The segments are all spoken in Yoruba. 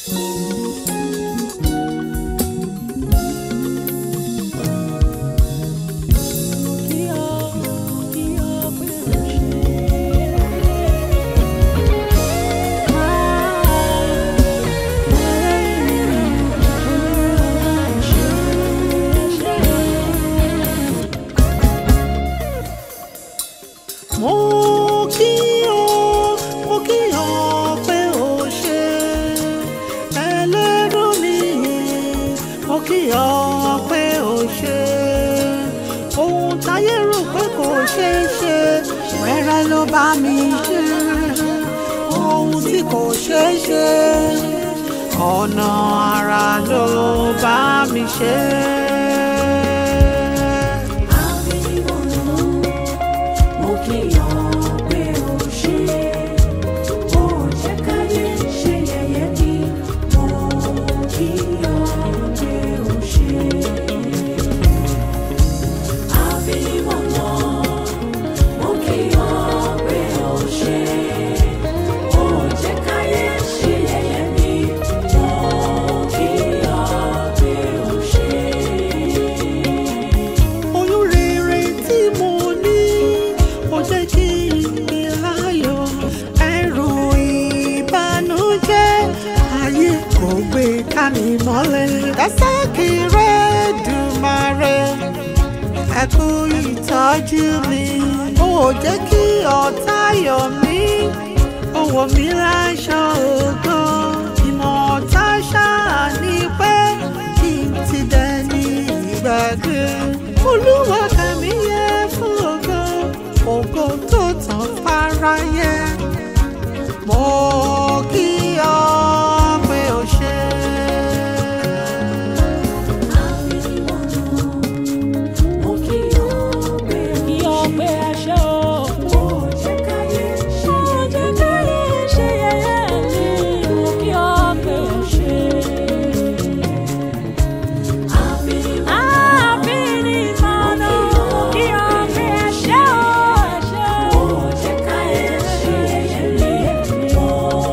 mo kí ọ mo kí ọ pé o ṣe ẹlẹ́rú mi mo kí ọ pé o ṣe ohun táyé rò pé kò ṣeé ṣe wẹ́rẹ́ ló bá mi ṣe ohun tí kò ṣeé ṣe ọ̀nà àrà ló bá mi ṣe. oyún rere tí mo ní ó jẹ́ kí n ní láyọ̀ ẹrù ìbànújẹ́ ayé kò gbé ká mi mọ́lẹ̀ Dasaki rẹ̀ Dùmarè ẹ kú ìtọ́jú mi ó jẹ́ kí ọ̀tá yọ̀ mí ó wọ̀ mí láṣọ ògo ìmọ̀ ọ̀tá ṣáà ní pé kí n ti dẹni ìgbàgbé olúwa kàmí yẹ fún ògo ògo tó tàn fáráyé mo kí ọ pé o ṣe. Kí ọ pé aṣọ o. Jẹ́ káyé ṣe yẹ̀yẹ́ mi, mo kí ọ pé o ṣe. Àbí ní ìmọ̀nà, mo kí ọ pé ẹṣẹ́ o, ẹṣẹ́ o.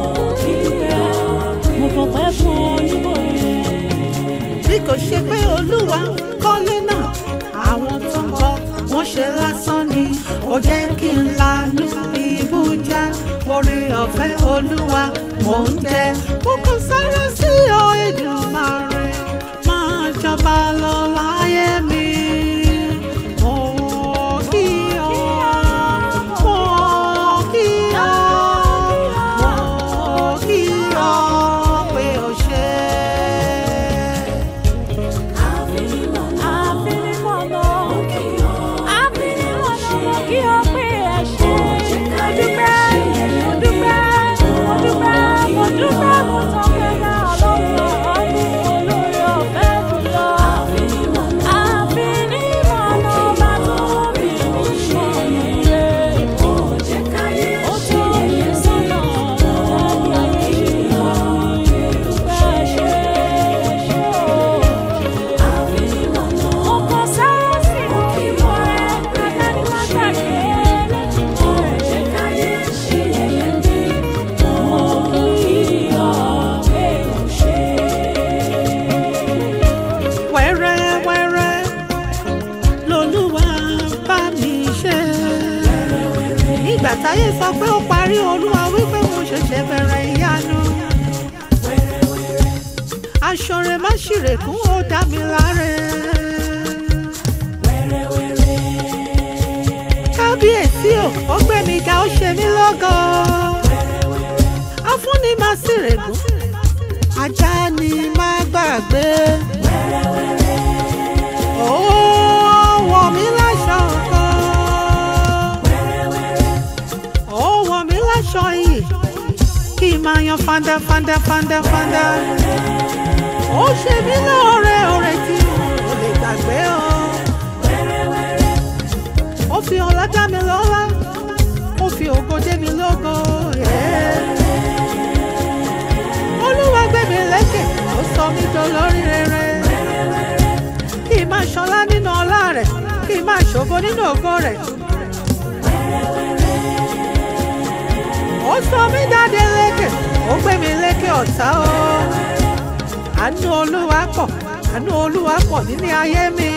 Mo fọpẹ́ fún onímọ̀ yẹn. bí kò ṣe pé olúwa kọ́lé náà àwọn tó ń bọ̀ wọ́n ṣe lásán ni ó jẹ́ kí n lanu ibùjá orí ọ̀fẹ́ olúwa mò ń jẹ kókó sára sí ọ Èdùmàrè máa jọba lọ láyé mi. Mo kí ọ, mo kí ọ, mo kí ọ pé o ṣe. wẹ́rẹ́wẹ́rẹ́ lolúwa bá mi ṣe. nígbà táyé sọ pé ó parí olúwa wípé mo ṣẹ̀ṣẹ̀ bẹ̀rẹ̀ ìyanu. aṣọre má ṣìrèkún ó dá mi láre. kábíyèsí o ó gbé mi ga ó ṣe mí lógo. afúnni má ṣìrèkún ajá ni má gbàgbé. Ó wọ̀ mí láṣọ kan. Ó wọ̀ mí láṣọ yìí. Kí n máa yan fanda fanda fanda fanda. Ó ṣe mí lóore oore tí mo lè gbàgbé o. Ó fi ọlá dá mi lọ́lá. Ó fi ògo dé mi lógo. yeah. Olúwa gbé mi lékè. Ó sọ mí dolórí rere kí n máa ṣọlá nínú ọlá rẹ̀ kí n máa ṣògo nínú ògo rẹ̀. ó sọ mí dáadé lékè ó gbé mi lékè ọ̀tá o. àánú olúwa pọ̀ àánú olúwa pọ̀ nílé ayé mi.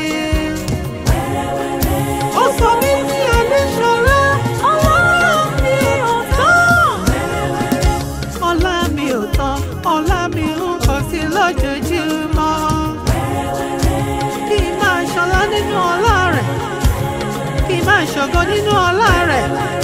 ó sọ mí ní adéṣọlá ọlọ́run mi ò tán. ọlá mi ò tán ọlá mi ń pọ̀ sí lójoojúmọ́. kí n máa ṣọlá nínú ọlá rẹ̀ kí n máa ṣògo nínú ọlá rẹ̀.